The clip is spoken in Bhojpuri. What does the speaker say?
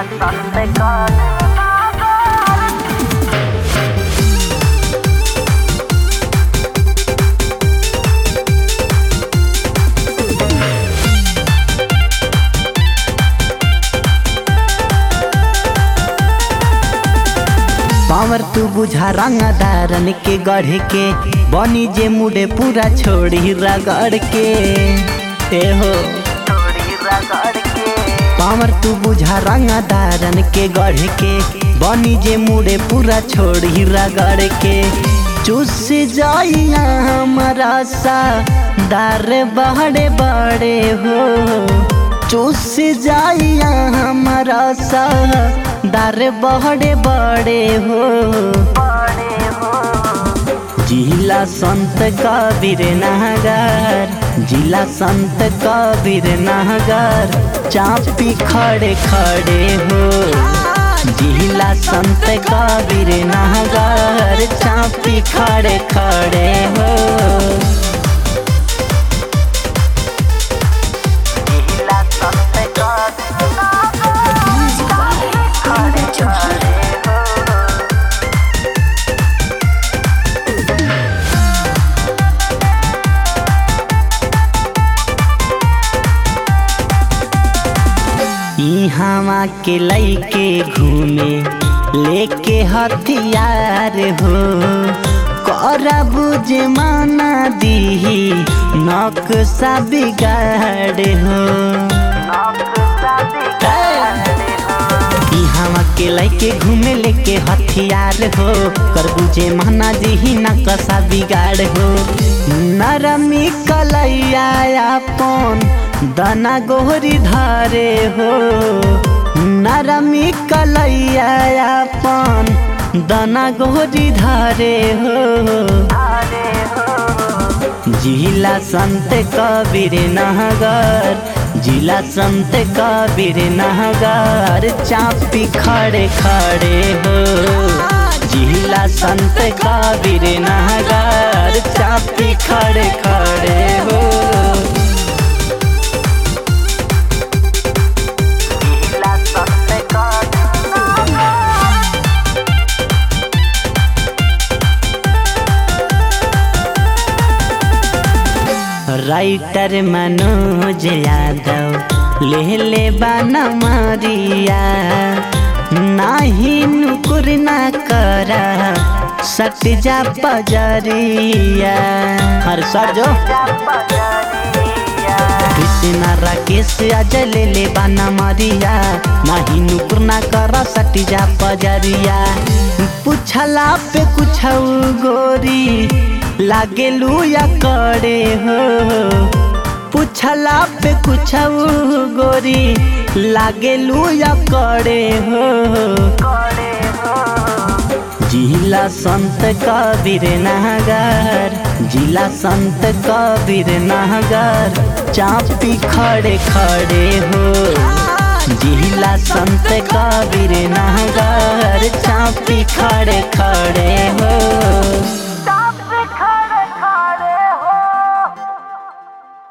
जिला संस्कार पावर तू बुझा रंगदारन के गढ़ के बनी जे मुड़े पूरा छोड़ी रगड़ के ए हो थोड़ी रगड़ के पावर तू बुझा रंगदारन के गढ़ के बनी जे मुड़े पूरा छोड़ी रगड़ के चुस जाइया हमारा सा दार बड़े बड़े हो चुस जाइया हमारा सा दार बड़े बड़े हो बड़े हो जिला संत कबीर नगर जिला संत कबीर नगर चापी खड़े खड़े हो जिला संत कबीर नगर चापी खड़े खड़े हो जिला संस्कार खड़े खड़े हो इहावा के लैके घूमे लेके हथियार हो करब जे माना दीही नक्शा बिगाड़ हो नक्शा बिगाड़े हो इहावा के लैके घूमे लेके हथियार हो करबू जे माना दीही नक्शा बिगाड़ हो नरमी कलैया अपन दना गोहरी धारे हो नरमी कलैया अपन दना गोहरी धारे हो अरे हो जिला संत कबीर नगर जिला संत कबीर नगर चापी खड़े खड़े हो जिला संत कबीर नगर चापी खड़े खड़े हो जिला संस्कार राइटर मनोज यादव ले ले बाना मारिया नाही नुकुर ना करा सट जा पजरिया हर सर जो कृष्णा राकेश अजय ले ले बाना मारिया नाही नुकुर ना करा सट जा पजरिया पूछला पे कुछ गोरी लागे लुया करे हो पूछला पे कुछ गोरी लागे लुया करे हो जिला संत कबीर नगर जिला संत कबीर नगर चापी खड़े खड़े हो जिला संत कबीर नगर चापी खड़े खड़े हो